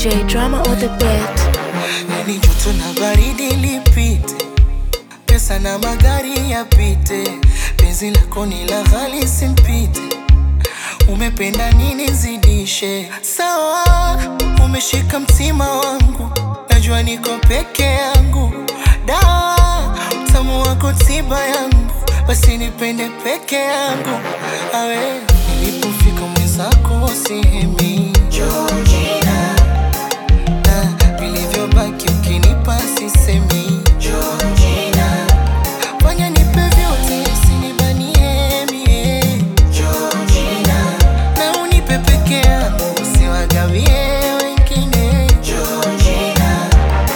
DJ drama on the beat. Yani joto na baridi lipite, pesa na magari yapite, penzi lako ni la ghali simpite. Umependa nini zidishe? Sawa, umeshika mtima wangu, najua niko peke yangu. Dawa, utamu wako tiba yangu, basi nipende peke yangu. Awe, nilipofika mwenzako sihemi Georgina na vilivyobaki ukinipa sisemi Georgina, fanya nipe vyote usinibanie mie Georgina, na unipe peke yangu usiwagawie wengine Georgina.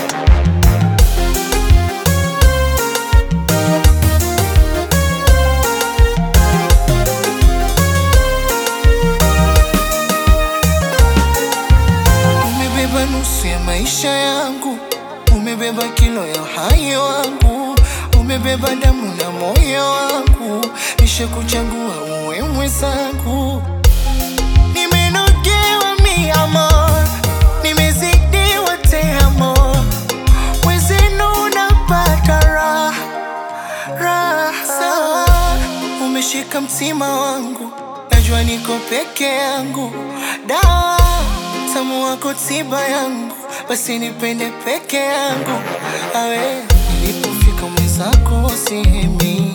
Umebeba nusu ya maisha yangu, umebeba kilo ya uhai wangu, umebeba damu na moyo wangu, nisha kuchagua uwe mwenzangu. Nimenogewa mi amor, nimezidiwa te amor, wezenu napata raha raha. Sawa, umeshika mtima wangu, najua niko peke yangu. Dawa, tamu wako tiba yangu, basi nipende peke yangu. Awe, nilipofika mwenzako sihemi